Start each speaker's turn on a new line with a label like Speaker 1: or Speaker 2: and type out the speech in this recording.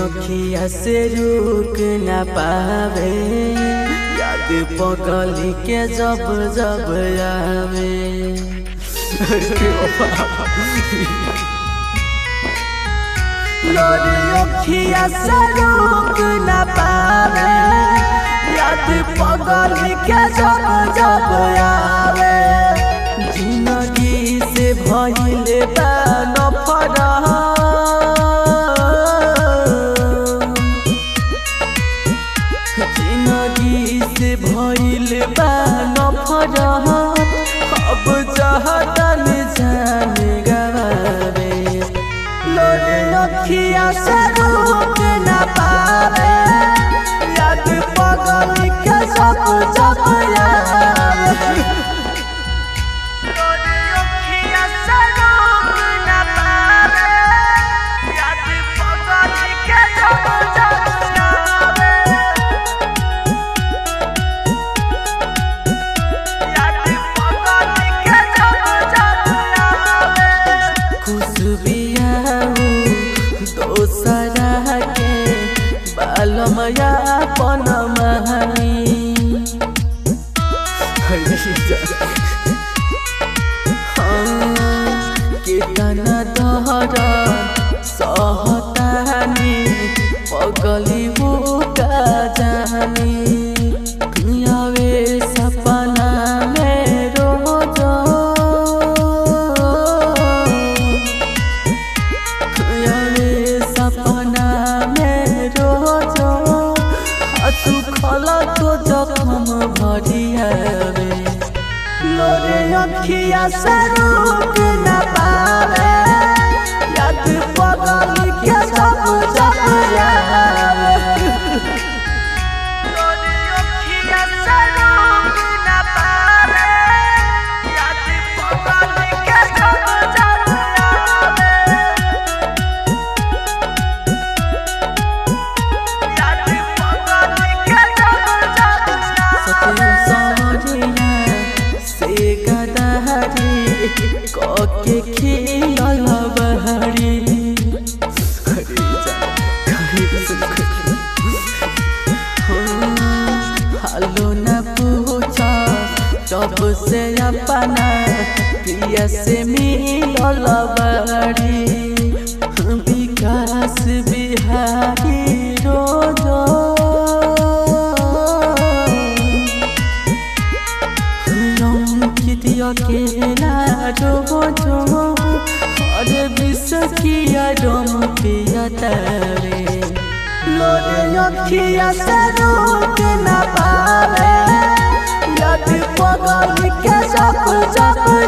Speaker 1: अखिया से रुक न पावे याद पगली के जब जब आवे लोरी अखिया से रुक न पावे याद पगली के जब जब आवे जिंदगी से भइले बा नफरत जिंदगी से भइल बा नफरत अब चाहतन जान गवावे लोरे अखिया से रुक न पावे याद पगल के सब जब आवे लोरे अखिया से रुक न पावे याद पगल के सब जब आवे दोसरा के बालमया पन महानी केतना दहर सहतानी पगली का जानी दुनियावे सपना में रोज दुनियावे सपना में रोज सुखल तो जखम भरियावे लोरे अखिया से रुक न पावे याद पगल के सब जब आवे लोरे अखिया से रुक न पावे याद पगल के सब जब आवे याद पगल के सब जब आवे से गदहरी कके खियल बहरी हालो न पूछा जब से अपना प्रिय से मिलल बहरी विकास बिहारी रोजो कितिया केला जो जो और विष किया रोम पिया तरे लोरे अखिया से रोक न पावे याद पगल के सब जब